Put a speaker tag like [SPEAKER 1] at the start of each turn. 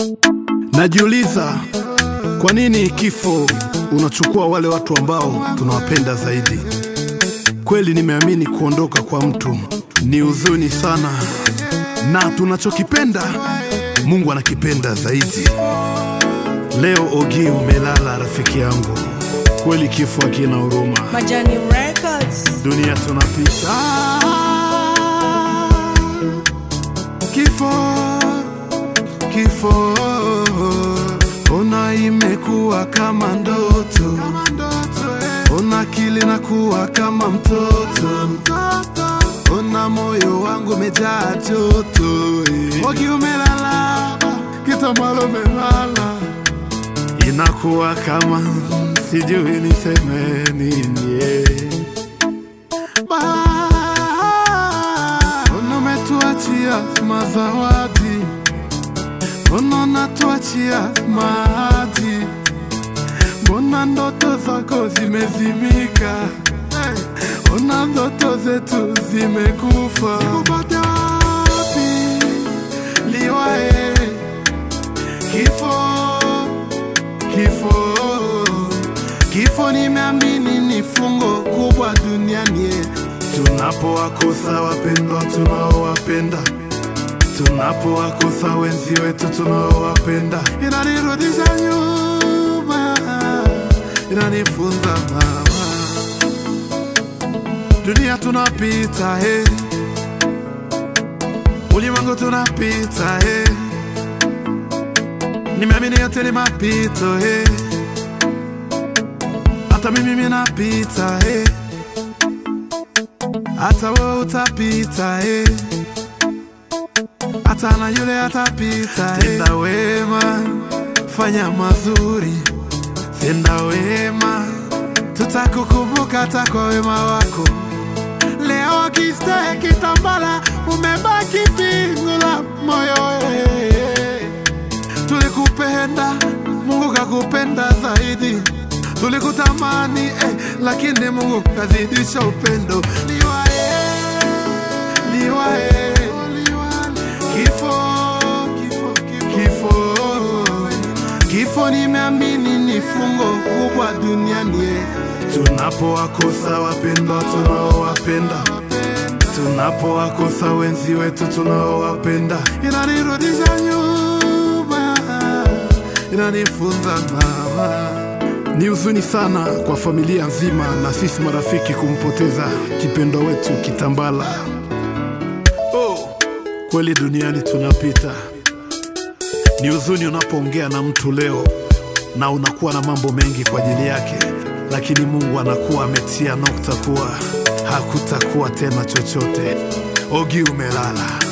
[SPEAKER 1] Najiuliza kwa nini kifo unachukua wale watu ambao tunawapenda zaidi. Kweli nimeamini kuondoka kwa mtu ni huzuni sana, na tunachokipenda Mungu anakipenda zaidi. Leo Ogi umelala, rafiki yangu, kweli kifo hakina huruma.
[SPEAKER 2] Majani Records.
[SPEAKER 1] Dunia tunapita, kifo kifo, ona imekuwa kama ndoto, ona akili nakuwa kama mtoto, ona moyo wangu umejaa joto. eh. Ogi umelala, kitamalo umelala, inakuwa kama sijui niseme nini eh. Mbona umetuachia mazawadi, mbona unatuachia maji, mbona ndoto zako zimezimika, hey, ona ndoto zetu zimekufa. Nikupate wapi liwae kifo kifo kifo nimeamini ni fungo kubwa duniani eh. tunapowakosa wapendwa tunaowapenda tunapowakosa wenzi wetu tunaowapenda inanirudisha nyuma inanifunza mama dunia tunapita he ulimwengu tunapita he nimeamini yote ni mapito he hata mimi minapita he hata wewe utapita he hata na yule atapita he tenda wema fanya mazuri tenda wema tutakukumbuka hata kwa wema wako leo kiste kitambala umebaki pingu la moyo eh. tulikupenda mungu kakupenda zaidi tulikutamani eh, lakini mungu kazidisha upendo liwae liwae kifo kifo kifo nimeamini ni fungo kubwa duniani eh. tunapowakosa wapendwa tunaowapenda tunapowakosa wenzi wetu tunaowapenda inanirudisha nyuma inanifunza mama ni huzuni sana kwa familia nzima na sisi marafiki kumpoteza kipendo wetu Kitambala. Oh, kweli duniani tunapita. Ni huzuni unapoongea na mtu leo na unakuwa na mambo mengi kwa ajili yake, lakini Mungu anakuwa ametia nukta kuwa hakutakuwa tena chochote. Ogi umelala.